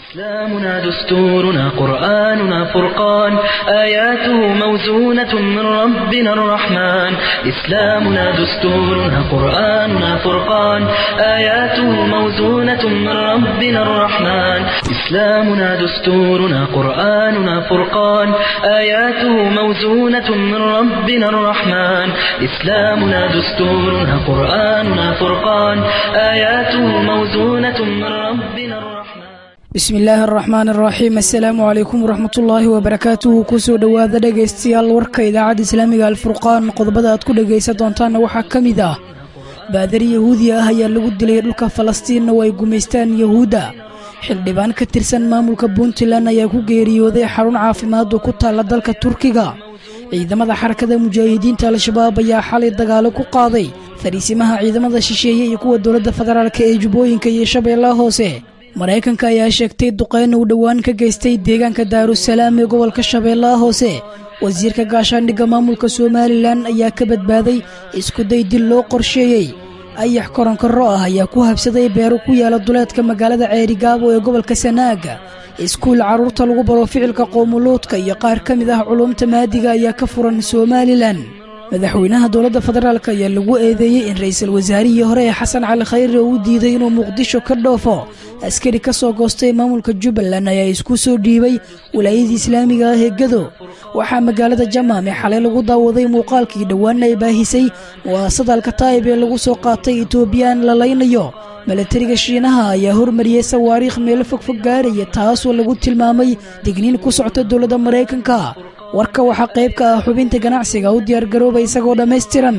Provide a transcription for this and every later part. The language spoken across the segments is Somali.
إسلامنا دستورنا قرآننا فرقان آياته موزونة من ربنا الرحمن إسلامنا دستورنا قرآننا فرقان آياته موزونة من ربنا الرحمن إسلامنا دستورنا قرآننا فرقان آياته موزونة من ربنا الرحمن إسلامنا دستورنا قرآننا فرقان آياته موزونة من ربنا الرحمن bismi illaahi araxmaan araxiim assalaamu calaykum waraxmatullaahi wabarakaatuhu kusoo dhowaada dhegaystayaal warka idaacadda islaamiga alfurqaan qodobada aad ku dhegaysan doontaanna waxaa ka mid ah baadari yahuudi ah ayaa lagu dilay dhulka falastiinna oo ay gumaystaan yahuudda xildhibaan ka tirsan maamulka puntland ayaa ku geeriyooday xarun caafimaad oo ku taalla dalka turkiga ciidamada xarakada mujaahidiinta al-shabaab ayaa xalay dagaalo ku qaaday fariisimaha ciidamada shisheeye iyo kuwa dowladda federaalk ee jubbooyinka iyo shabeellaha hoose maraykanka ayaa sheegtay duqeyn uu dhowaan ka geystay deegaanka daarusalaam ee gobolka shabeellaha hoose wasiirka gaashaandhigga maamulka somalilan ayaa ka badbaaday iskuday dil loo qorsheeyey ayax koronkorro ah ayaa ku habsaday beero ku yaala duleedka magaalada ceerigaabo ee gobolka sanaaga iskuul carruurta lagu baro ficilka qoomuluudka iyo qaar ka mid ah culumta maadiga ayaa ka furan somalilan madaxweynaha dowladda federaalk ayaa lagu eedeeyey in ra-iisul wasaarihii hore ee xasan cali khayre uu diiday inuu muqdisho ka dhoofo askari ka soo goostay maamulka jubbaland ayaa isku soo dhiibay walaayadii islaamiga ah ee gado waxaa magaalada jamaame xalay lagu daawaday muuqaalkii dhowaanna ay baahisay mu'aasada alkataa'ib ee lagu soo qaatay etoobiyaan la laynayo milatariga shiinaha ayaa hormariyey sawaariikh meelo fogfog gaaraya taasoo lagu tilmaamay digniin ku socta dowladda maraykanka warka waxaa qayb ka ah xubinta ganacsiga u diyaargarooba isagoo dhammaystiran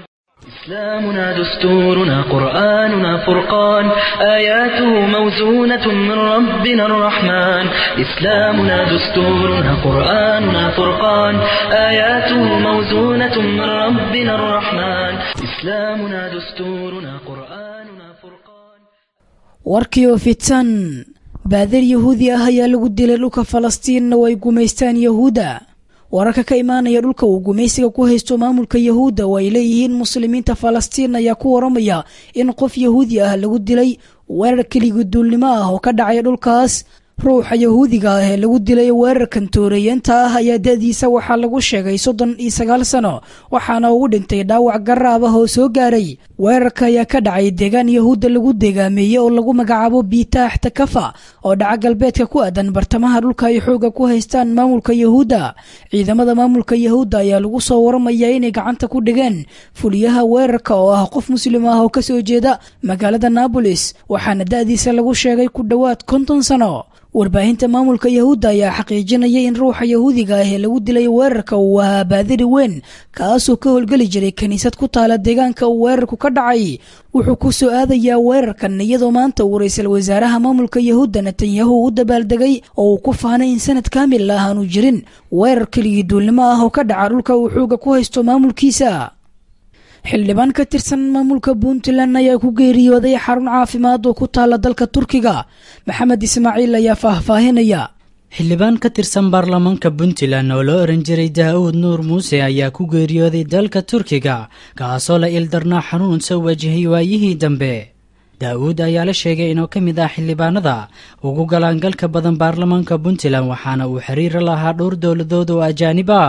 إسلامنا دستورنا قرآننا فرقان آياته موزونة من ربنا الرحمن إسلامنا دستورنا قرآننا فرقان آياته موزونة من ربنا الرحمن إسلامنا دستورنا قرآننا فرقان warkii oo fitan baadar yahuudi ah ayaa lagu dilay dhulka falastiinna oo ay gumaystaan yahuudda wararka ka imaanaya dhulka uu gumaysiga ku haysto maamulka yahuudda oo ay leeyihiin muslimiinta falastiin ayaa ku waramaya in qof yahuudi ah lagu dilay weerar keligii duulnimo ah oo ka dhacay dhulkaas ruuxa yahuudiga ah ee lagu dilay weerarkan tooreeyeenta ah ayaa da-diisa waxaa lagu sheegay soddon iyo sagaal sano waxaana ugu dhintay dhaawac garaab ah oo soo gaaray weerarka ayaa ka dhacay deegaan yahuudda lagu deegaameeyey oo lagu magacaabo biitaax takafa oo dhaca galbeedka ku aadan bartamaha dhulka ay xooga ku haystaan maamulka yahuudda ciidamada maamulka yahuudda ayaa lagu soo waramayaa inay gacanta ku dhigeen fuliyaha weerarka oo ah qof muslim ah oo kasoo jeeda magaalada naabolis waxaana da-diisa lagu sheegay ku dhowaad konton sano warbaahinta maamulka yahuudda ayaa xaqiijinaya in ruuxa yahuudiga ah ee lagu dilay weerarka uu ahaa baadiri weyn kaasoo ka howlgeli jiray kiniisad ku taala deegaanka uu weerarku ka dhacay wuxuu ku soo aadayaa weerarkan iyadoo maanta uu ra-iisul wasaaraha maamulka yahuudda netanyahu u dabaaldegay oo uu ku faanay in sanad kaamil ah aanu jirin weerar keligii duulnimo ah oo ka dhaca dhulka uu xooga ku haysto maamulkiisa xildhibaan ka tirsan maamulka puntland ayaa ku geeriyooday xarun caafimaad oo ku taala dalka turkiga maxamed ismaaciil ayaa faahfaahinaya xildhibaan ka tirsan baarlamaanka puntland oo loo oran jiray daa-uud nuur muuse ayaa ku geeriyooday dalka turkiga kaasoo la ildarnaa xanuun soo wajahay waayihii dambe daa-uud ayaa la sheegay inuu ka mid ah xildhibaanada ugu galaangalka badan baarlamaanka puntland waxaana uu xiriira lahaa dhowr dowladood oo ajaanib ah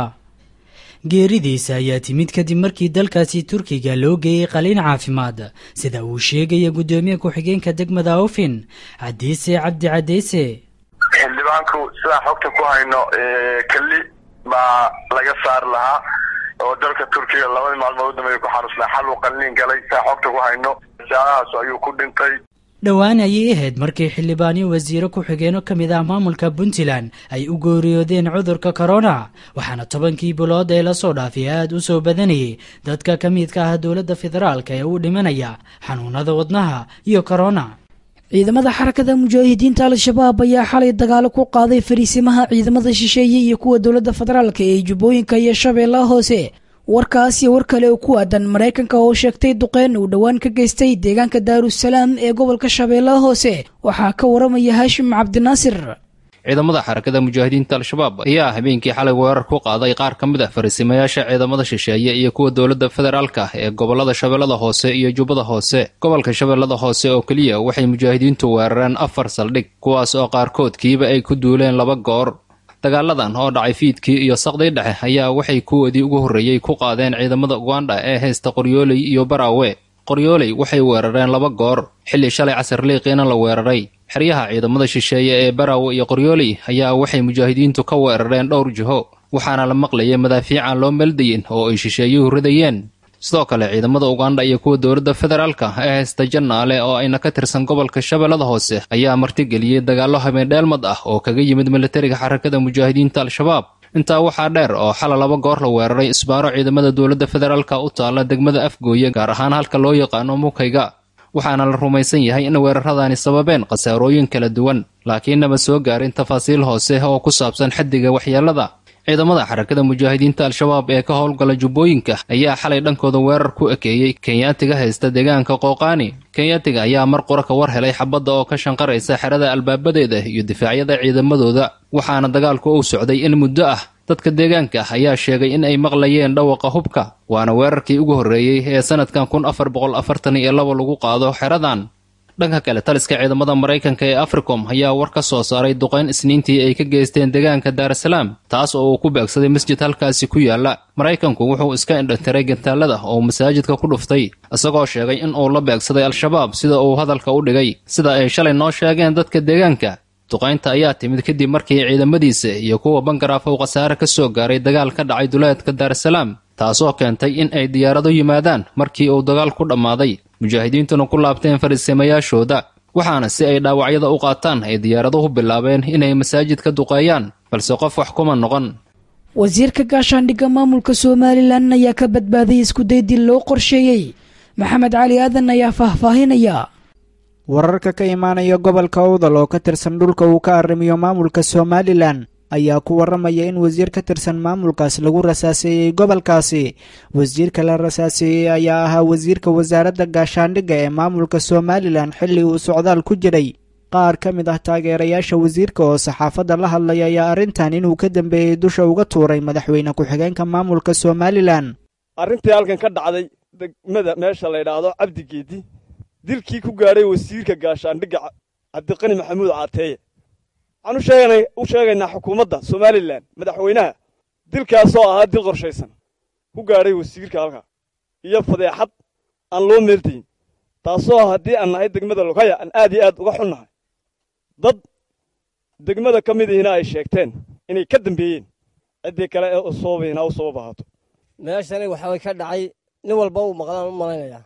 geeridiisa ayaa timid kadib markii dalkaasi turkiga loo geeyey qaliin caafimaad sida uu sheegaya guddoomiye ku-xigeenka degmada awfin cadiise cabdi cadeyse xildhibaanku sidaan xogta ku hayno keli baa laga saari lahaa oo dalka turkiga labadii maalmood u dambeeya ku xanuusnaa xal uu qaliin galay sidaan xogta ku hayno saalahaas ayuu ku dhintay dhowaan ayay ahayd markii xildhibaanyo wasiiro ku-xigeeno ka mid ah maamulka puntland ay u gooriyoodeen cudurka korona waxaana tobankii bilood ee lasoo dhaafay aad u soo badanayay dadka ka midka ah dowladda federaalk ee u dhimanaya xanuunada wadnaha iyo korona ciidamada xarakada mujaahidiinta al-shabaab ayaa xalay dagaalo ku qaaday fariisimaha ciidamada shisheeye iyo kuwa dowladda federaalk ee jubbooyinka iyo shabeellaha hoose warkaas iyo war kale oo ku aadan maraykanka oo sheegtay duqeyn uu dhowaan ka geystay deegaanka daarusalaam ee gobolka shabeellaha hoose waxaa ka waramaya haashim cabdinaasir ciidamada xarakada mujaahidiinta al-shabaab ayaa habeenkii xalay weerar ku qaaday qaar ka mid ah farisimayaasha ciidamada shisheeye iyo kuwa dowladda federaalka ee gobollada shabeellada hoose iyo jubbada hoose gobolka shabeellada hoose oo keliya waxay mujaahidiintu weerareen afar saldhig kuwaas oo qaarkood kiiba ay ku duuleen laba goor dagaaladan oo dhacay fiidkii iyo saqdii dhexe ayaa waxay kuwoodii ugu horreeyey ku qaadeen ciidamada ugandha ee haysta qoryooley iyo baraawe qoryooley waxay weerareen laba goor xilli shalay casar liiqiina la weeraray xeryaha ciidamada shisheeye ee baraawe iyo qoryooley ayaa waxay mujaahidiintu ka weerareen dhowr jiho waxaana la maqlayay madaafiican loo meeldayin oo ay shisheeyuhu ridayeen sidoo kale ciidamada ugandha iyo kuwa dowladda federaalka ee haysta jannaale oo ayna ka tirsan gobolka shabeellada hoose ayaa martigeliyey dagaallo habeendheelmad ah oo kaga yimid militariga xarakada mujaahidiinta al-shabaab intaa waxaa dheer oo xala laba goor la weeraray isbaaro ciidamada dowladda federaalka u taalla degmada afgooye gaar ahaan halka loo yaqaano mukayga waxaana la rumaysan yahay in weeraradaani sababeen khasaarooyin kala duwan laakiinnaba soo gaarin tafaasiil hoose oo ku saabsan xaddiga waxyeellada ciidamada xarakada mujaahidiinta al-shabaab ee ka howlgala jubbooyinka ayaa xalay dhankooda weerar ku ekeeyey kenyaatiga haysta deegaanka qooqaani kenyaatiga ayaa mar qura ka war helay xabadda oo ka shanqaraysa xerada albaabadeeda iyo difaacyada ciidamadooda waxaana dagaalku uu socday in muddo ah dadka deegaanka ayaa sheegay in ay maqlayeen dhawaqa hubka waana weerarkii ugu horreeyey ee sanadkan kun afar boqol afartan iyo laba lagu qaado xeradan dhanka kale taliska ciidamada maraykanka ee africom ayaa war ka soo saaray duqayn isniintii ay ka geysteen deegaanka daarasalaam taas oo uu ku beegsaday masjid halkaasi ku yaalla maraykanku wuxuu iska indhantiray gantaalada oo masaajidka ku dhuftay isagoo sheegay in uu la beegsaday al-shabaab sida uu hadalka u dhigay sida ay shalay noo sheegeen dadka deegaanka duqaynta ayaa timid kadib markii ciidamadiisa iyo kuwa bangaraaf uu khasaare ka soo gaaray dagaal ka dhacay duleedka daarasalaam taasoo keentay in ay diyaarado yimaadaan markii uu dagaal ku dhammaaday mujaahidiintuna ku laabteen fariisamayaashooda waxaana si ay dhaawacyada u qaataan ay diyaaraduhu bilaabeen inay masaajid ka duqeeyaan balse qof wax kuma noqon wasiirka gaashaandhigga maamulka somalilan ayaa ka badbaaday iskudaydil loo qorsheeyey maxamed cali aadan ayaa faahfaahinaya wararka ka imaanaya gobolka owdal oo ka tirsan dhulka uu ka arrimiyo maamulka somalilan ayaa ku warramaya in wasiir ka tirsan maamulkaas lagu rasaaseeyey gobolkaasi wasiirka la rasaaseeyey ayaa ahaa wasiirka wasaaradda gaashaandhigga ee maamulka somalilan xilli uu socdaal ku jiray qaar ka mid ah taageerayaasha wasiirka oo saxaafadda la hadlaya ayaa arrintan inuu ka dambeeyey dusha uga tuuray madaxweyne ku-xigeenka maamulka somalilan arrintii halkan ka dhacday degmada meesha la ydhaahdo cabdigeedi dilkii ku gaadhay wasiirka gaashaandhigga cabdiqani maxamuud caateeye waxaan u sheegaynaa xukuumadda somalilan madaxweynaha dilkaasoo ahaa dil qorshaysan ku gaadhay wasiirka halkaa iyo fadeexad aan loo meeldayin taasoo haddii aan nahay degmada logaya aan aad iyo aad uga xunnahay dad degmada ka mid ihina ay sheegteen inay ka dambeeyeen ciddii kale ee usoobayna u sabab ahaato meeshani waxaa ka dhacay nin walba uu maqlaan u malaynayaa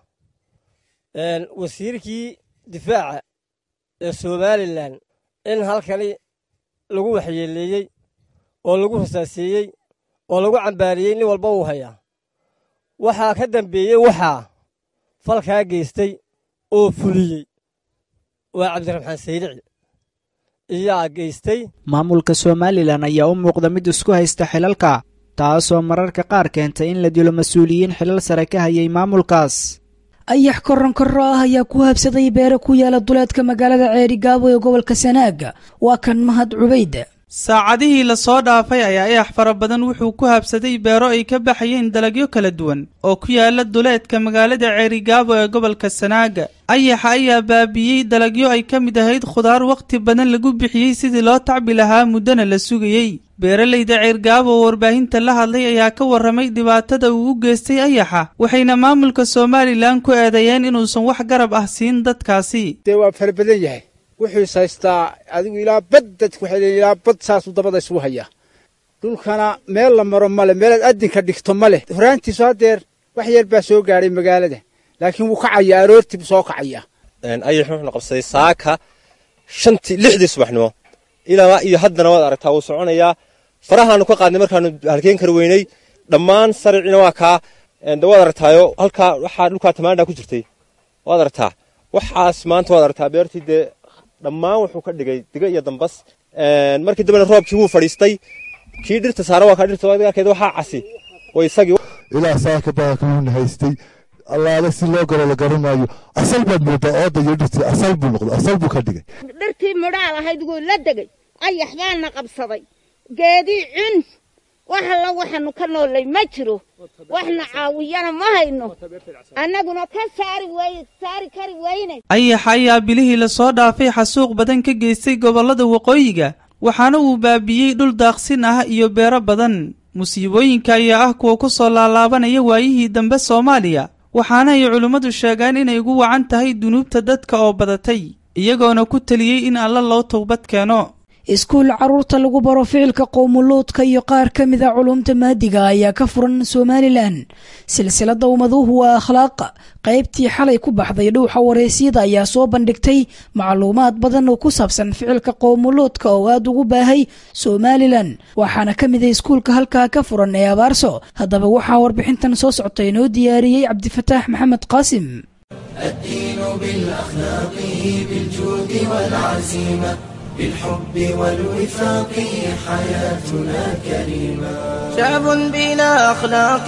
wasiirkii difaaca ee somalilan in halkani lagu waxyeeleeyey oo lagu rasaaseeyey oo lagu cambaariyey nin walba uu hayaa waxaa ka dambeeyey waxaa falkaa geystay oo fuliyey waa cabdiraxmaan saydici iyaa geystay maamulka somalilan ayaa u muuqda mid isku haysta xilalka taasoo mararka qaar keentay in la dilo mas-uuliyiin xilal sare ka hayay maamulkaas ayax koron korro ah ayaa ku habsaday beere ku yaala duleedka magaalada ceerigaabo ee gobolka sanaaga waa kan mahad cubayda saacadihii lasoo dhaafay ayaa ayax fara badan wuxuu ku habsaday beero ay ka baxayeen dalagyo kala duwan oo ku yaala duleedka magaalada ceerigaabo ee gobolka sanaaga ayaxa ayaa baabi'iyey dalagyo ay ka mid ahayd khudaar wakhti badan lagu bixiyey sidii loo tacbi lahaa muddana la sugayey beeralayda ceergaabo oo warbaahinta la hadlay ayaa ka warramay dhibaatada uu u geystay ayaxa waxayna maamulka somalilan ku eedeeyeen inuusan wax garab ah siin dadkaasi dee waa fara badan yahay wuxuu is haystaa adigu ilaa bad dadku waxay leeyiin ilaa bad saasuu dabada isugu hayaa dhulkana meel la maro male meelaad addinka dhigto ma leh horaantiisu haddeer wax yar baa soo gaadhay magaalada laakiin wuu kacayaa aroortii buu soo kacayaa ayax wuxuuna qabsaday saaka shantii lixdii subaxnimo ilaa iyo haddana waad aragtaa wuu soconayaa farahaanu ka qaadnay markaanu halkeen kar weynay dhammaan saricina waa kaa waad aragtaayo halkaa waxaa dhulkaa tamaandha ku jirtay waad aragtaa waxaas maanta waad aragtaa beertii dee dhammaan wuxuu ka dhigay diga iyo dambas markii dambena roobkii wuu fadhiistay kii dhirta saara waa kaa dhirta arkeed waxaa casi way isagii ilaa saaka baakaluuna haystay allaale si loo galo la garanaayo asal baad moodaa ooda iyo dhirtii asal buu noqday asal buu ka dhigay dhirtii midhaal ahayd wuu la degay ayax baana qabsaday geedii cun wax alla waxaanu ka noollay ma jiro waxna caawiyana ma hayno annaguna ka saari weye saari kari weyne ayax ayaa bilihii lasoo dhaafay xasuuq badan ka geystay gobollada waqooyiga waxaana uu baabi'iyey dhul daaqsin ah iyo beero badan musiibooyinka ayaa ah kuwa ku soo laalaabanaya waayihii dambe soomaaliya waxaana ay culimmadu sheegaan inay ugu wacan tahay dunuubta dadka oo badatay iyagoona ku teliyey in alla loo towbad keeno iskuul carruurta lagu baro ficilka qowmuluudka iyo qaar ka mid a culumta maadiga ayaa ka furan somalilan silsilada ummaduhu waa akhlaaqa qaybtii xalay ku baxday dhuuxa wareysyada ayaa soo bandhigtay macluumaad badan oo ku saabsan ficilka qowmuluudka oo aada ugu baahay somalilan waxaana ka mid a iskuulka halkaa ka furan ee abaarso haddaba waxaa warbixintan soo socta inoo diyaariyey cabdifataax maxamed qaasim الدين بالأخلاق بالجود والعزيمة بالحب والوفاق حياتنا كريمة شعب بلا أخلاق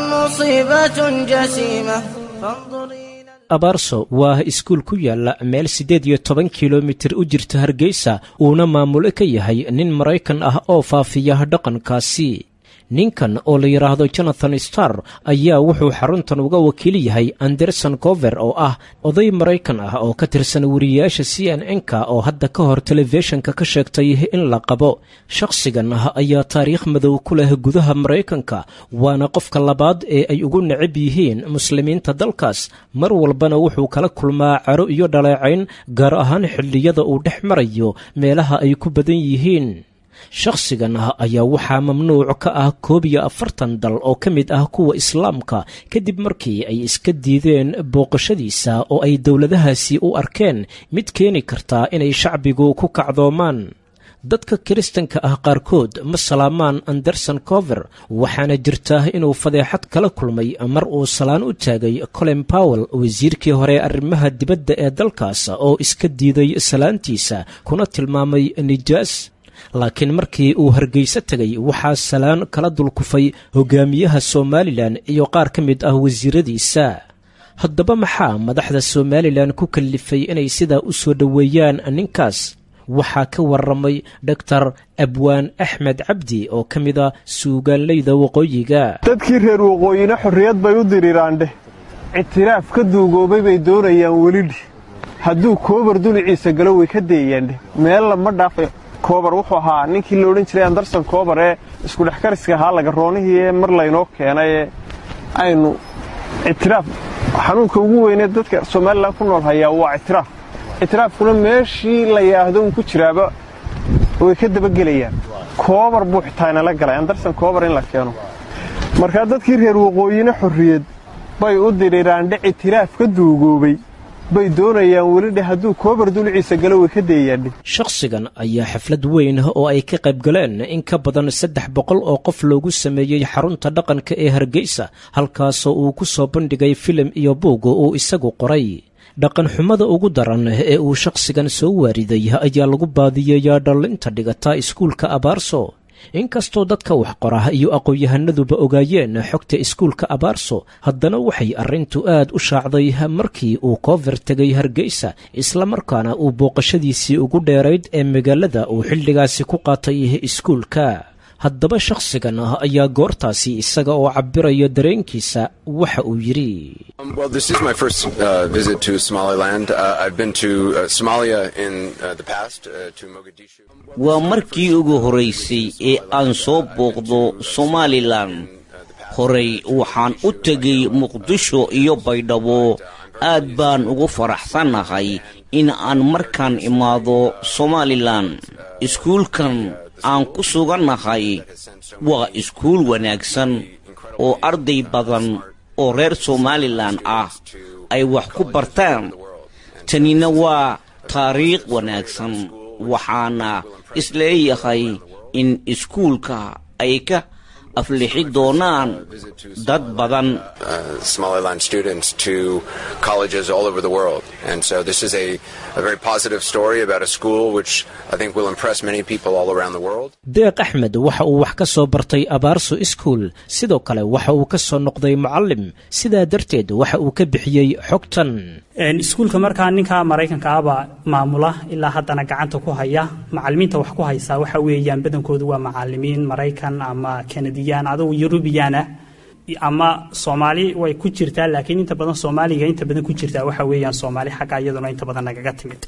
مصيبة جسيمة فانظر abaarso waa iskuul ku yaalla meel siddeed iyo toban kilomitir u jirta hargeysa uuna maamulo ka yahay nin maraykan ah oo faafiya dhaqankaasi ninkan oo la yidhaahdo jonathan star ayaa wuxuu xaruntan uga wakiil yahay anderson cover oo ah oday maraykan ah oo ka tirsan wariyayaasha c n n-ka oo hadda ka hor telefishinka ka sheegtay in la qabo shakhsigan ah ayaa taariikh madow ku leh gudaha maraykanka waana qofka labaad ee ay ugu necab yihiin muslimiinta dalkaas mar walbana wuxuu kala kulmaa caro iyo dhaleecayn gaar ahaan xilliyada uu dhex marayo meelaha ay ku badan yihiin shakhsigan ah ayaa waxaa mamnuuc ka ah koob iyo afartan dal oo ka mid ah kuwa islaamka kadib markii ay iska diideen booqashadiisa oo ay dowladahaasi u arkeen mid keeni kartaa inay shacbigu ku kacdoomaan dadka kiristanka ah qaarkood ma salaamaan anderson cover waxaana jirta inuu fadeexad kala kulmay mar uu salaan u taagay colin powell wasiirkii hore arrimaha dibadda ee dalkaas oo iska diiday salaantiisa kuna tilmaamay nijaas laakiin markii uu hargeyso tegay waxaa salaan kala dulkufay hogaamiyaha somalilan iyo qaar ka mid ah wasiiradiisa haddaba maxaa madaxda somalilan ku kallifay inay sidaa u soo dhoweeyaan ninkaas waxaa ka warramay doctor abwaan axmed cabdi oo ka mid a suugaanleyda waqooyiga dadkii reer waqooyina xorriyad bay u diriraandheh ictiraaf ka duugoobay bay doonayaan welidhi hadduu koobar duliciisa galo way ka deeyaandheh meel lama dhaafay koobar wuxuu ahaa ninkii la odhan jiray anderson koobar ee iskudhexkariska ahaa lagaroonihii ee mar laynoo keenay ee aynu ictiraaf xanuunka ugu weynee dadka somalilan ku nool hayaa waa ictiraaf ictiraafkuna meeshii la yaahdo uun ku jiraaba way ka dabagelayaan koobar buu xitaa inala galay anderson koobar in la keeno markaa dadkii reer waqooyina xorriyad bay u diriraandhe ictiraaf ka duugoobay bay doonayaan welidhe hadduu koobar duliciisa galo way ka deeyaandhe shakhsigan ayaa xaflad weyn oo ay ka qayb galeen in ka badan saddex boqol oo qof loogu sameeyey xarunta dhaqanka ee hargeysa halkaasoo uu ku soo bandhigay filim iyo buug uu isagu qoray dhaqanxumada ugu daran ee uu shakhsigan soo waariday ayaa lagu baadiyeeyaa dhallinta dhigata iskuulka abaarso inkastoo dadka wax qora iyo aqoon-yahanaduba ogaayeen xogta iskuulka abaarso haddana waxay arrintu aad u shaacday markii uu koover tegay hargeysa islamarkaana uu booqashadiisii ugu dheerayd ee magaalada uu xilligaasi ku qaatay iskuulka haddaba shakhsigan ah ayaa goortaasi isaga oo cabbiraya dareenkiisa waxa uu yidhi waa markii ugu horaysay ee aan soo booqdo somalilan horey waxaan u tegay muqdisho iyo baydhabo aad baan ugu faraxsannahay in aan markaan imaado somalilan iskuulkan aan ku sugannahay waa iskuul wanaagsan oo arday badan oo reer somalilan ah ay wax ku bartaan tanina waa taariikh wanaagsan waxaana isleeyahay in iskuulka ay ka aflixi doonaan dad badan Somaliland students to colleges all over the world. And so this is a, a very positive story about a school which I think will impress many people all around the world. deeq axmed waxa uu wax ka soo bartay abaarso iskuol sidoo kale waxa uu ka soo noqday mucallim sidaa darteed waxa uu ka bixiyey xogtan iskuulka markaa ninka maraykanka ahbaa maamula ilaa haddana gacanta ku haya macalimiinta wax ku haysaa waxa weeyaan badankoodu waa macalimiin maraykan ama kanadiyaan adugu yurubiyan ah ama soomaali way ku jirtaa laakiin inta badan soomaaliga inta badan ku jirtaa waxa weeyaan soomaali xagga iyaduna inta badan nagaga timid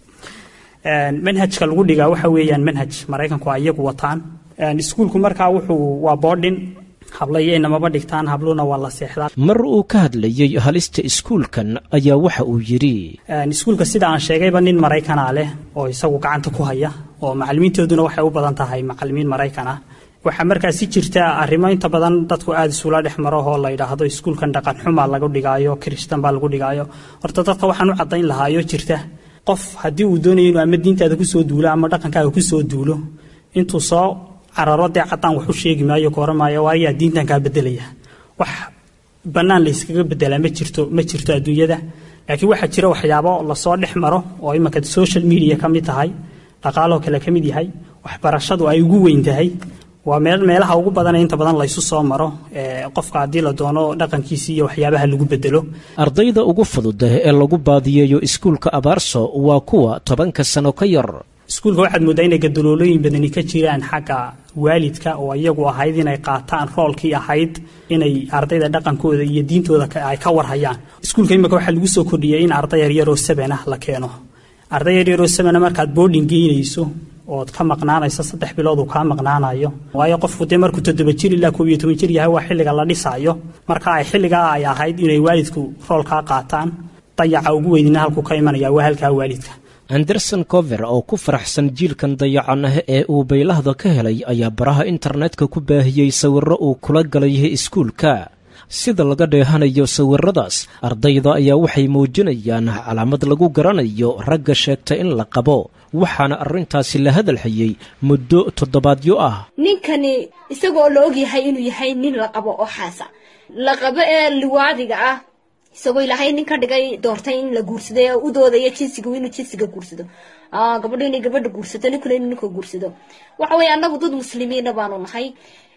manhajka lagu dhigaa waxa weeyaan manhaj maraykanku ay iyagu wataan iskuulku markaa wuxuu waa boarding hablayo inamaba dhigtaan habluna waa la seexdaa mar uu ka hadlayey halista iskuulkan ayaa waxa uu yidhi iskuulka sida aan sheegayba nin maraykana leh oo isagu gacanta ku haya oo macalimiintooduna waxay u badan tahay macalimiin maraykan ah waxaa markaasi jirta arrimo inta badan dadku aada isula dhex maro oo la yidhaahdo iskuulkan dhaqan xumaa lagu dhigaayo kiristan baa lagu dhigaayo horta dadka waxaan u caddayn lahaayo jirta qof haddii uu doonayo inuu ama diintaada kusoo duulo ama dhaqankaaga kusoo duulo intuu soo cararo dee caddaan wax u sheegi maayo ka oran maayo waayaa diintan kaa bedelaya wax bannaan layskaga bedelaa ma jirto ma jirto adduunyada laakiin waxaa jira waxyaabo lasoo dhex maro oo imanka social media ka mid tahay dhaqaaloo kale ka mid yahay waxbarashadu ay ugu weyn tahay waa meel meelaha ugu badan ee inta badan laysu soo maro ee qofka haddii la doono dhaqankiisi iyo waxyaabaha lagu bedelo ardayda ugu fudud ee lagu baadiyeeyo iskuulka abaarso waa kuwa tobanka sano ka yar iskuulka waxaad mooddaa inay gadaloolooyin badani ka jiraan xagga waalidka oo iyagu ahayd inay qaataan roolkii ahayd inay ardayda dhaqankooda iyo diintooda ay ka warhayaan iskuulka imika waxaa lagu soo kordhiyey in arday yaryaroo saban ah la keeno arday yaryaroo sabana markaad boarding geynayso ood ka maqnaanayso saddex bilood uu kaa maqnaanayo waayo qofku dee markuu toddoba jir ilaa koob iyo toban jir yahay waa xilliga la dhisaayo marka ay xilligaa ay ahayd inay waalidku roolkaa qaataan dayaca ugu weynina halkuu ka imanaya waa halkaa waalidka anderson cover oo ku faraxsan jiilkan dayacan ah ee uu baylahda ka helay ayaa baraha internetka ku baahiyey sawirro uu kula galay iskuulka sida laga dheehanayo sawirradaas ardayda ayaa waxay muujinayaan calaamad lagu garanayo ragga sheegta in la qabo waxaana arrintaasi la hadalhayey muddo toddobaadyo ah ninkani isagoo la ogyahay inuu yahay nin la qabo oo xaasa la qabo ee liwaadiga ah isagoo ilaahay nin ka dhigay doortay in la guursado ee u doodaya jinsiga inuu jinsiga guursado gabadho inay gabadha guursato ninkuna inuu ninka guursado waxa weeye annagu dad muslimiina baanu nahay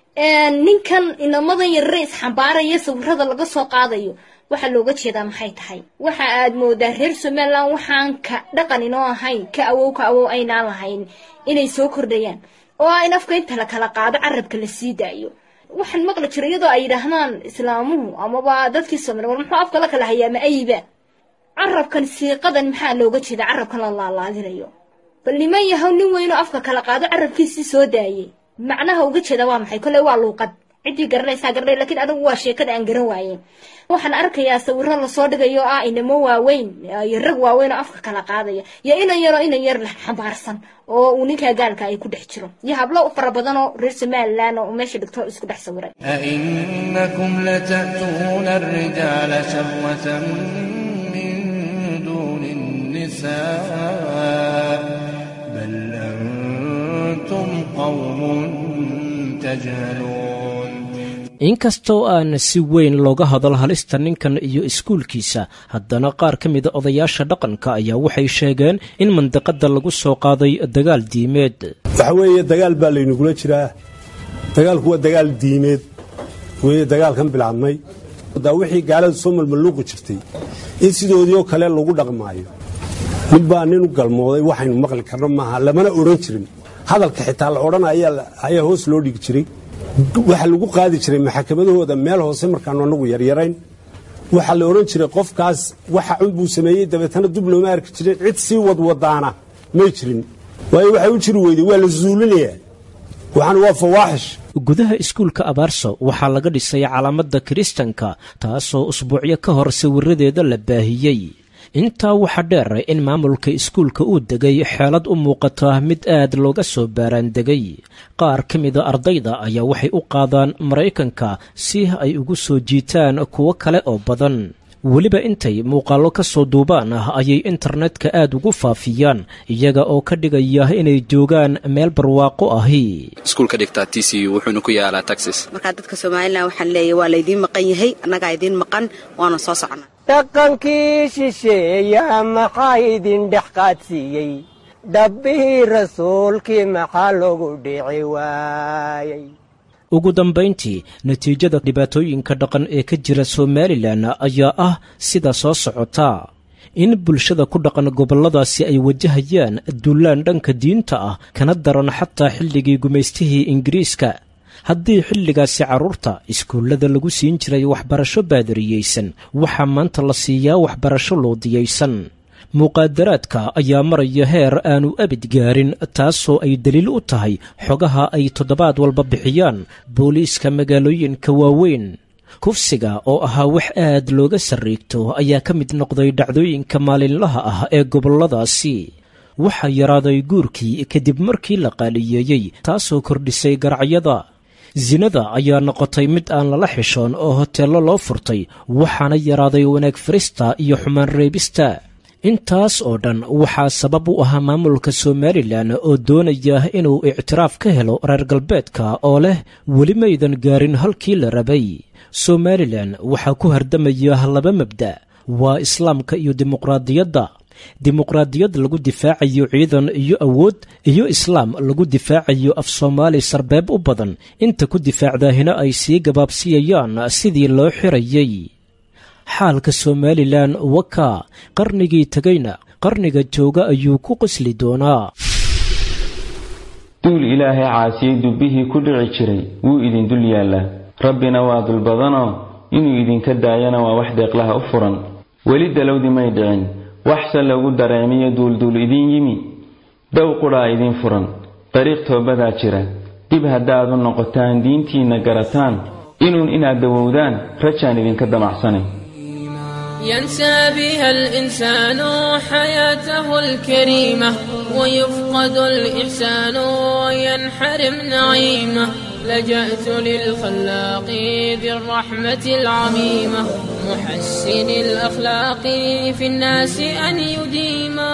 ninkan inamadan yarare isxambaaraya sawirada laga soo qaadayo waxaa looga jeedaa maxay tahay waxa aad moodaa reer somalilan waxaan ka dhaqan inoo ahayn ka awow ka awow aynaan lahayn inay soo kordhayaan oo ah in afka inta la kala qaado carabka la sii daayo waxaan maqli jira iyadoo ay yidhaahdaan islaamuhu amaba dadkii somali war muxuu afka la kala hayaa ma ayiba carabkan siiqadan maxaa looga jeeda carabkan la laalaadinayo bal niman yahow nin weynoo afka kala qaado carabkiisii soo daayay macnaha uga jeeda waa maxay kolley waa luuqad ciddii garanaysaa garanay lakiin adigu waa sheekada aan garan waaye waxaan arkayaa sawiro lasoo dhigayo ah inamo waaweyn iyo rag waaweyn oo afka kala qaadaya iyo inan yaroo inan yar la xambaarsan oo uu ninkaa gaalka ay ku dhex jiro iyo hablo fara badan oo reer somalilan oo meesha dhigto isku dhex sawiray أئنكم لتأتون الرجال شهوة من دون النساء بل أنتم قوم تجهلون inkastoo aan si weyn looga hadal halista ninkan iyo iskuulkiisa haddana qaar ka mida odayaasha dhaqanka ayaa waxay sheegeen in mandiqadda lagu soo qaaday dagaal diimeed waxa weeye dagaal baa laynugula jiraa dagaalku waa dagaal diimeed weye dagaalkan bilaabmay daa wixii gaaladu soo malmalluuqi jirtay in sidoodiioo kale lagu dhaqmaayo nin baa nin u galmooday waxaynu maqli karno maaha lamana odhan jirin hadalka xitaa la odhanaya ayaa hoos loo dhigi jiray waxaa lagu qaadi jiray maxakamadahooda meel hoose markaanu annagu yaryarayn waxaa la odhan jiray qofkaas waxa cun buu sameeyey dabeetana dub looma arki jirin cid sii wadwadaana may jirin waayo waxay u jiri weyday waa la zuulinayaa waxaan waa fawaaxish gudaha iskuulka abaarso waxaa laga dhisay calaamadda kiristanka taasoo usbuucyo ka hor sawiradeeda la baahiyey intaa waxaa dheer in maamulka iskuulka uu degay xeelad u muuqata mid aad looga soo baaraandegay qaar ka mida ardayda ayaa waxay u qaadaan maraykanka si ay ugu soo jiitaan kuwo kale oo badan weliba intay muuqaallo ka soo duubaan ah ayay internetka aad ugu faafiyaan iyaga oo ka dhigaya inay joogaan meel barwaaqo ahi iskuulka dhigtaa t c u wuxuuna ku yaalaa taxis markaa dadka somalilan waxaan leeyahy waa laydiin maqan yahay annagaa idiin maqan waana soo socnaa dhaqankii shisheeya maxaa idin dhex qaadsiiyey dhabbihii rasuulkii maxaa lagu dhici waayey ugu dambayntii natiijada dhibaatooyinka dhaqan ee ka jira somalilan ayaa ah sida soo socota in bulshada ku dhaqan gobolladaasi ay wajahayaan dullaan dhanka diinta ah kana daran xataa xilligii gumaystihii ingiriiska haddii xilligaasi carruurta iskuullada lagu siin jiray waxbarasho baadariyeysan waxaa maanta la siiyaa waxbarasho loodiyaysan muqaadaraadka ayaa maraya heer aanu abid gaarin taasoo ay daliil u tahay xogaha ay toddobaad walba bixiyaan booliiska magaalooyinka waaweyn kufsiga oo ahaa wax aad looga sarriigto ayaa ka mid noqday dhacdooyinka maalinlaha ah ee gobolladaasi waxaa yaraaday guurkii kadib markii la qaaliyeeyey taasoo kordhisay garacyada sinada ayaa noqotay mid aan lala xishoon oo hoteello loo furtay waxaana yaraaday wanaag farista iyo xumaan reebista intaas oo dhan waxaa sabab u ahaa maamulka somalilan oo doonaya inuu ictiraaf ka helo reer galbeedka oo leh weli maydan gaarin halkii la rabay somalilan waxaa ku hardamaya laba mabda waa islaamka iyo dimuqraadiyadda dimuqraadiyad lagu difaacayo ciidan iyo awood iyo islaam lagu difaacayo af soomaali sarbeeb u badan inta ku difaacdaahina ay sii gabaabsiyayaan sidii loo xirayay xaalka somalilan wakaa qarnigii tegayna qarniga jooga ayuu ku qosli doonaa duul ilaahay caasiyey dubbihii ku dhici jiray wuu idin dul yaallaa rabbina waa dulbadanoo inuu idinka daayana waa wax deeqlaha u furan weli dalowdi may dhicin waxse lagu dareemiyo duulduul idiin yimi dow qudhaa idiin furan dariiq toobadaa jira dib haddaad u noqotaan diintiinna garataan inuun inaad dawowdaan rajaan idinka damacsanay ينسى بها الإنسان حياته الكريمة ويفقد الإحسان وينحرم نعيمه لجأت للخلاق ذي الرحمة العميمة محسن الأخلاق في الناس أن يديما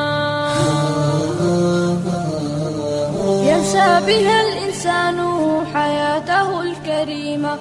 ينسى بها الإنسان حياته الكريمة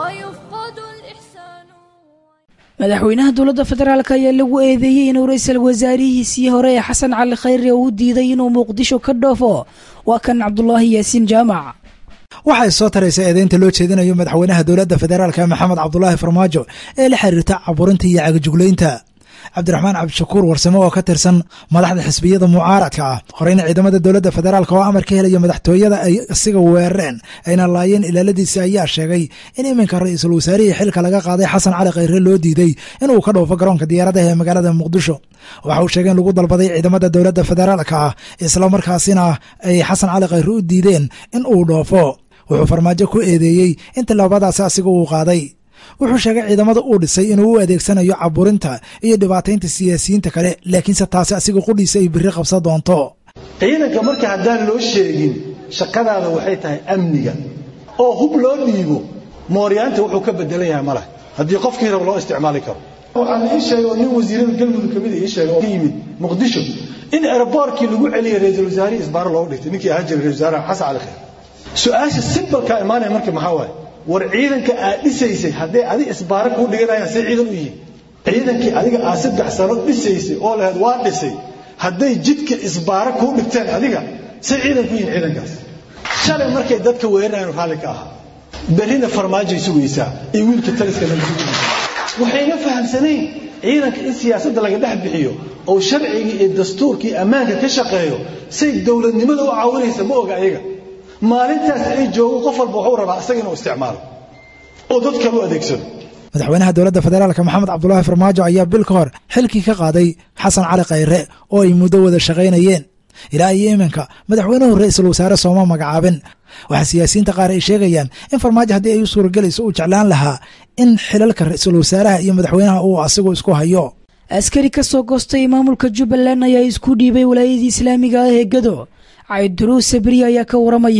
ويفقد الإحسان madaxweynaha dowladda federaalk ayaa lagu eedeeyey inuu ra-iisul wasaarihiisii hore ee xasan cali khayre uu diiday inuu muqdisho ka dhoofo waa kan cabdulaahi yaasiin jaamac waxay soo taraysa eedeynta loo jeedinayo madaxweynaha dowladda federaalka maxamed cabdulaahi farmaajo ee la xiriirta caburinta iyo cagajuglaynta cabdiraxmaan cabdishakuur warsame oo ka tirsan madaxda xisbiyada mucaaradka ah horeyna ciidamada dowladda federaalk oo amar ka helaya madaxtooyada ay isiga weerareen ayna laayeen ilaaladiisa ayaa sheegay in iminka ra-iisul wasaarihii xilka laga qaaday xasan cali khayre loo diiday inuu ka dhoofo garoonka diyaaradaha ee magaalada muqdisho waxa uu sheegay in lagu dalbaday ciidamada dowladda federaalka ah islamarkaasina ay xasan cali khayre u diideen in uu dhoofo wuxuu farmaajo ku eedeeyey in tilaabadaasi asiga uu qaaday wuxuu sheegay ciidamada uu dhisay inuu u adeegsanayo caburinta iyo dhibaataynta siyaasiyiinta kale laakiinse taasi asiga qudhiisa ay biri qabsan doonto ciidanka marka haddaan loo sheegin shaqadaada waxay tahay amniga oo hub loo dhiibo mooryaanta wuxuu ka bedelan yahay ma leh haddii qofkii raba loo isticmaali karo waxaa la ii sheegay oo nin wasiirada galmudug kamid ii sheegay oo ka yimid muqdisho in aeroboortkii lagu celiyay ra-iisul wasaarihii isbaaro loogu dhigtay ninkii ahaan jiray ra-isul wasaaraha xasan cali khayr su-aasha simbalkaa imaanaya marka maxaa waaye war ciidanka aad dhisaysay hadday adiga isbaaro kuu dhiganayaan say ciidan u yihiin ciidankii adiga aad saddex sano dhisaysay oo lahayd waa dhisay hadday jidka isbaaro kuu dhigteen adiga say ciidan ku yihiin ciidankaas shalay markay dadka weerarayaan raalli ka ahaa berrina farmaajay sugaysaa iyo wiilka taliska laga sugaysa waxayna fahamsanayn ciidanka in siyaasadda laga dhex bixiyo oo sharcigii iyo dastuurkii ammaanka ka shaqeeyo say dowladnimada u caawinaysa ma oga ayaga maalintaas ay joogo qof walba wuxuu rabaa isaga inuu isticmaalo oo dad kale u adeegsado madaxweynaha dowladda federaalka maxamed cabdulaahi farmaajo ayaa bil ka hor xilkii ka qaaday xasan cali khayre oo ay muddo wada shaqaynayeen ilaa iyo iminka madaxweynuhu ra-iisul wasaare sooma magacaabin waxaa siyaasiyiinta qaar ay sheegayaan in farmaajo haddii ay u suuragelayso uu jeclaan lahaa in xilalka ra-iisul wasaaraha iyo madaxweynaha uu asigu isku hayo askari ka soo goostay maamulka jubbaland ayaa isku dhiibay walaayadii islaamiga ah ee gado cabdiruus sabriye ayaa ka waramaya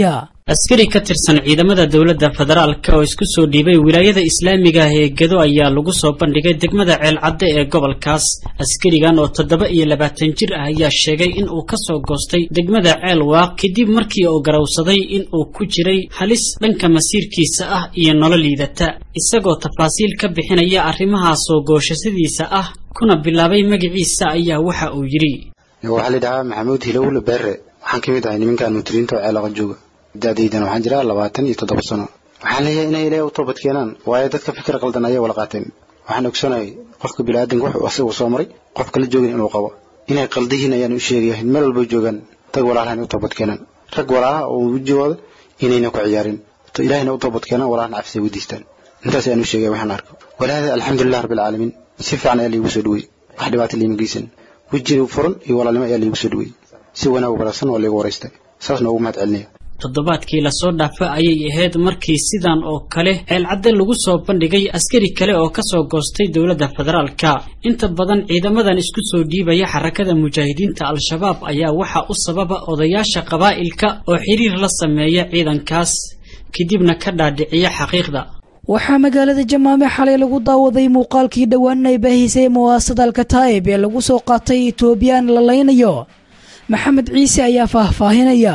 askari ka tirsan ciidamada dowladda federaalka oo isku soo dhiibay wilaayada islaamiga ah ee gedo ayaa lagu soo bandhigay degmada ceelcadde ee gobolkaas askarigan oo toddoba iyo labaatan jir ah ayaa sheegay in uu kasoo goostay degmada ceel waaq kadib markii uu garowsaday in uu ku jiray halis dhanka masiirkiisa ah iyo nolol liidata isagoo tafaasiil ka bixinaya arrimahaas oo gooshasadiisa ah kuna bilaabay magaciisa ayaa waxa uu yidhi waxaa la dhahaa maxamuud hilowle beere waxaan ka mid ahay nimankan mutiriinta oo ceelaqa jooga da-daydan waxaan jiraa labaatan iyo toddoba sano waxaan leeyahay inay ilaahay u toobad keenaan waayo dadka fikir qaldan ayay wala qaateen waxaan ogsanahay qofka biniaadanka wuxuu asagu soo maray qofka la joogin inuu qabo inay qaldihiin ayaan u sheegaya meel walba joogaan tag walaalaha inay u toobad keenaan rag walaalaha oo wejigooda inayna ku ciyaarin ilaahayna u toobad keenaan walaalahana cafisay weydiistaan intaas ayaan u sheegaya waxaan arko walaada alxamdulilah rabbi alcaalamiin si fiican ayaa liigu soo dhaweeyey wax dhibaata liima geysan wejiga furan iyo walaalnimo ayaa liigu soo dhaweeyey si wanaag wanaagsan waa liigu waraystay saas noogu mahad celinaya toddobaadkii lasoo dhaafa ayay ahayd markii sidan oo kale ceelcadde lagu soo bandhigay askari kale oo kasoo goostay dowladda federaalka inta badan ciidamadan isku soo dhiibaya xarakada mujaahidiinta al-shabaab ayaa waxaa u sababa odayaasha qabaa'ilka oo xiriir la sameeya ciidankaas kadibna ka dhaadhiciya xaqiiqda waxaa magaalada jamaame xalay lagu daawaday muuqaalkii dhowaan ay baahisay muwaasada alkataa'ib ee lagu soo qaatay etoobiyaan la laynayo maxamed ciise ayaa faahfaahinaya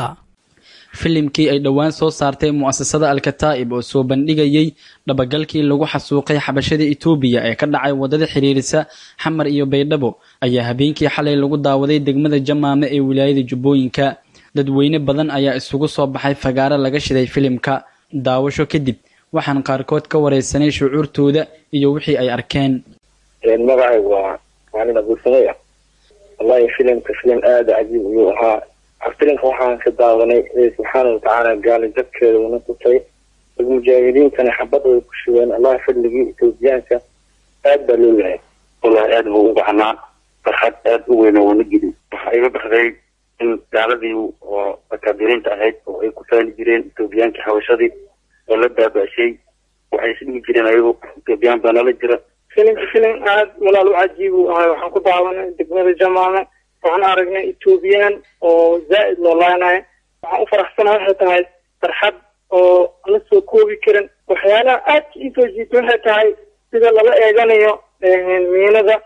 filimkii ay dhowaan soo saartay mu'asasada alkataa'ib oo soo bandhigayey dhabagalkii lagu xasuuqay xabashada etoobiya ee ka dhacay waddada xiriirisa xamar iyo baydhabo ayaa habeenkii xalay lagu daawaday degmada jamaame ee wilaayada jubbooyinka dadweyne badan ayaa isugu soo baxay fagaaro laga shiday filimka daawasho kadib waxaan qaarkood ka wareysanay shucuurtooda iyo wixii ay arkeen magacaygu waa maalin abuursamey ah wallahi filimka filim aada cajiib ayuu ahaa filimka waxaan ka daawanay subxaana watacaala gaali jabkeeda una tutay dad mujaahidiintana xabad way ku shugeen allah fadligii etoobiyaanka aad baa loo yahay wallahi aad buu u baxnaa farxad aad u weyn oo wana gelin waxaa iga baxday in gaaladii oo akaabiriinta ahayd oo ay ku faani jireen etoobiyaankii xabashadii oo la baaba-shay waxay isdhigi jireen ayagu etoobiyaan baa nala jira filimka filim aad walaal u cajiib uu ahay waxaan ku daawanay degmada jamaame waxaan aragnay etoobiyaan oo zaa'id loo laaynayo waxaan u faraxsanahay waxay tahay farxad oo la soo koobi karin waxyaalaha aadka iisoo jiita waxay tahay sida lala eeganayo miinada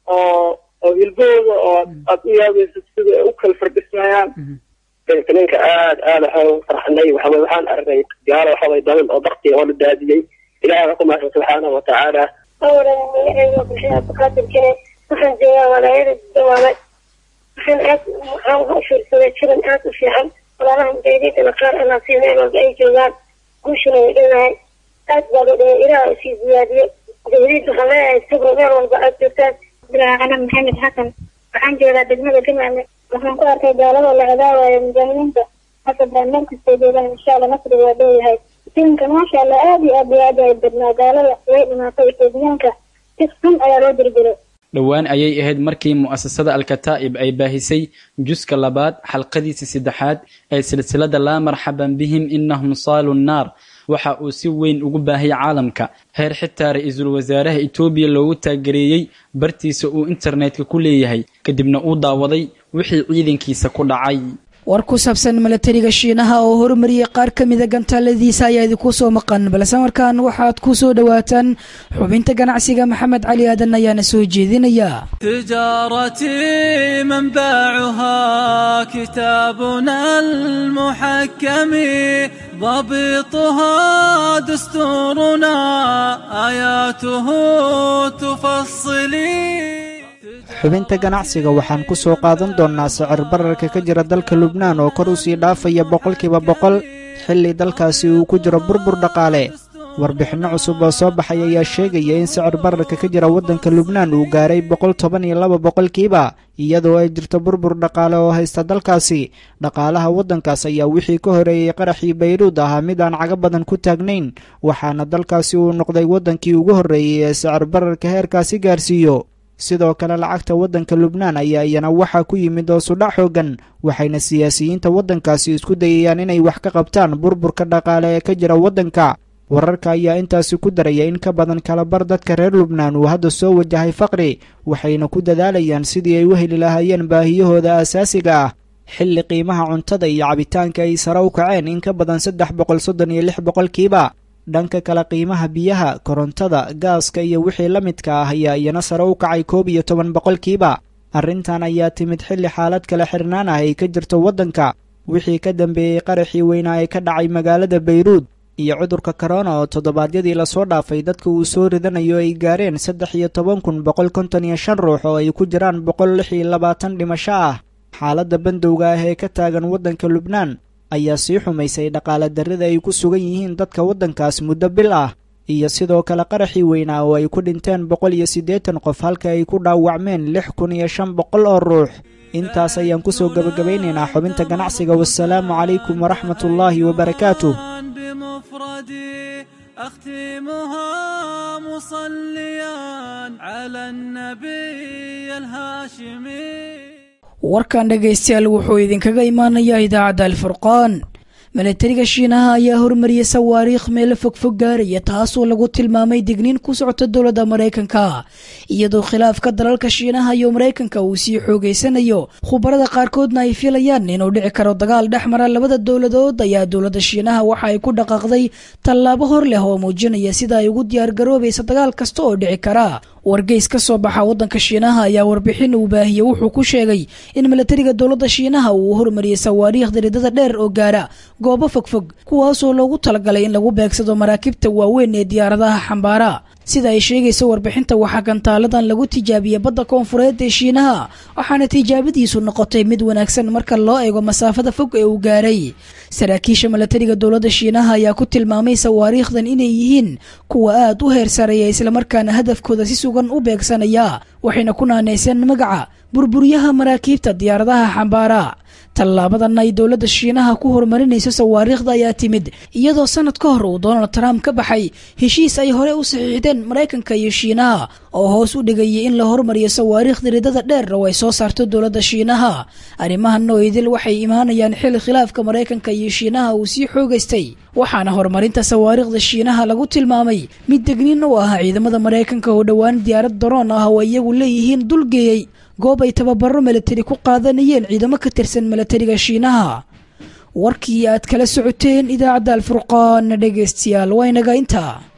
oo oo hilbahooda oo aad u yaabayso sida ay u kala fardhismayaan filimka aad aad waxaan u farxnay waxaway waxaan aragnay gaalo waxaway daban oo bakti oo la daadiyey ilaahay waa ku mahadsan subxaanahu watacaala awlan magacayga bulshada abdulqaadir jire waxaan joogaa walaayada dawaame waxaan aad waxaan uga fiirsaday filim aad u fiican walaalaha mujaahidiintana qaar alla sii meel walba ay joogaan guushuna way dhonahay aad baa loo dhaway ilaah sii ziyaadiyo mujaahidiinta waxaan leeyahay sabro meel walba aad joogtaan bilaa anam maxamed xasan waxaan joogaa degmada jamaale waxaan ku arkay gaalada la cadaawayo mujaahidiinta hasa baan meel kastay joogaan insha allah nasri waa dhowayahay filimkan maasha allah aad iyo aad bay aad ay badnaa gaalada way dhimaatay etoobiyaanka si xun ayaa loo dirdiray dhowaan ayay ahayd markii mu'asasada alkataa'ib ay baahisay juska labaad xalqadiisa saddexaad ee silsilada laa marxaban bihim inahum saalu nnaar waxa uu si weyn ugu baahiyay caalamka heer xitaa ra-iisul wasaaraha etoobiya loogu taagereeyey bartiisa uu internetka ku leeyahay kadibna uu daawaday wixii ciidankiisa ku dhacay war ku saabsan milatariga shiinaha oo horumariyay qaar ka mida gantaaladiisa ayaa idinku soo maqan balse markaan waxaad ku soo dhowaataan xubinta ganacsiga maxamed cali aadan ayaana soo jeedinaya تجارتي منبعها كتابنا المحكم ضبطها دستورنا آياته تفصلي xubinta ganacsiga waxaan ku soo qaadan doonnaa sicir bararka ka jira dalka lubnaan oo kor u sii dhaafaya boqolkiiba boqol xilli dalkaasi uu ku jiro burbur dhaqaale warbixinno cusub oo soo baxay ayaa sheegaya in sicir bararka ka jira waddanka lubnaan uu gaaray boqol toban iyo laba boqolkiiba iyadoo ay jirto burbur dhaqaale oo haysta dalkaasi dhaqaalaha waddankaas ayaa wixii ka horeeyey qaraxii bayruud ahaa mid aan caga badan ku taagnayn waxaana dalkaasi uu noqday waddankii ugu horreeyey ee sicir bararka heerkaasi gaarsiiyo sidoo kale lacagta waddanka lubnaan ayaa iyana waxaa ku yimid hoosudhac xooggan waxayna siyaasiyiinta waddankaasi isku dayayaan inay wax ka qabtaan burburka dhaqaale ee ka jira waddanka wararka ayaa intaasi ku daraya in ka badan kalabar dadka reer lubnaan uu hadda soo wajahay faqri waxayna ku dadaalayaan sidii ay u heli lahaayeen baahiyahooda asaasiga ah xilli qiimaha cuntada iyo cabitaanka ay sare u kaceen in ka badan saddex boqol soddon iyo lix boqolkiiba dhanka kale qiimaha biyaha korontada gaaska iyo wixii la midka ah ayaa iyana sare u kacay koob iyo toban boqolkiiba arrintan ayaa timid xilli xaalad kale xirnaan ah ay ka jirto waddanka wixii ka dambeeyey qaraxii weynaa ee ka dhacay magaalada bayruud iyo cudurka korona oo toddobaadyadii lasoo dhaafay dadka uu soo ridanayo ay gaareen saddex iyo toban kun boqol konton iyo shan ruux oo ay ku jiraan boqol lix iyo labaatan dhimasho ah xaaladda bandowga ah ee ka taagan waddanka lubnaan ayaa sii xumaysay dhaqaale darrida ay ku sugan yihiin dadka waddankaas muddo bil ah iyo sidoo kale qaraxii weynaa oo ay ku dhinteen boqol iyo siddeetan qof halka ay ku dhaawacmeen lix kun iyo shan boqol oo ruux intaas ayaan ku soo gebagabaynaynaa xubinta ganacsiga wasalaamu calaykum waraxmatullaahi wabarakaatuh بمفردي أختمها مصليا على النبي الهاشمي warkan dhegaystayaal wuxuu idinkaga imaanayaa idaacadda alfurqaan milatariga shiinaha ayaa hormariyay sawaariikh meelo fogfog gaaraya taasoo lagu tilmaamay digniin ku socota dowladda maraykanka iyadoo khilaafka dalalka shiinaha iyo maraykanka uu sii xoogeysanayo khubarada qaarkoodna ay filayaan inuu dhici karo dagaal dhex mara labada dowladood ayaa dowladda shiinaha waxa ay ku dhaqaaqday tallaabo hor leh oo muujinaya sida ay ugu diyaargaroobaysa dagaal kasta oo dhici kara wargeys ka soo baxa waddanka shiinaha ayaa warbixin uu baahiyey wuxuu ku sheegay in milatariga dowladda shiinaha uu hormariyey sawaariikhda ridada dheer oo gaara goobo fogfog kuwaasoo loogu talagalay in lagu beegsado maraakiibta waaweyn ee diyaaradaha xambaara sida ay sheegayso warbixinta waxaa gantaaladan lagu tijaabiyey badda koonfureed ee shiinaha waxaana tijaabadiisu noqotay mid wanaagsan marka loo eego masaafada fog ee uu gaaray saraakiisha milatariga dowladda shiinaha ayaa ku tilmaamay sawaariikhdan inay yihiin kuwa aad u heer sareeya islamarkaana hadafkooda si sugan u beegsanaya waxayna ku naanayseen magaca burburyaha maraakiibta diyaaradaha xambaara tallaabadan ay dowladda shiinaha ku horumarinayso sawaariikhda ayaa timid iyadoo sanad ka hor uu donald trump ka baxay heshiis ay hore u saxiixdeen maraykanka iyo shiinaha oo hoos u dhigayay in la hormariyo sawaariikhda ridada dheer oo ay soo saarto dowladda shiinaha arrimahan oo idil waxay imaanayaan xil khilaafka maraykanka iyo shiinaha uu sii xoogaystay waxaana horumarinta sawaariikhda shiinaha lagu tilmaamay mid degniin u ah ciidamada maraykanka oo dhowaan diyaarad daroon ah oo iyagu leeyihiin dulgeeyey goob ay tababaro milatari ku qaadanayeen ciidamo ka tirsan milatariga shiinaha warkii aad kala socoteen idaacadda alfurqaan dhegaystayaal waa inaga intaa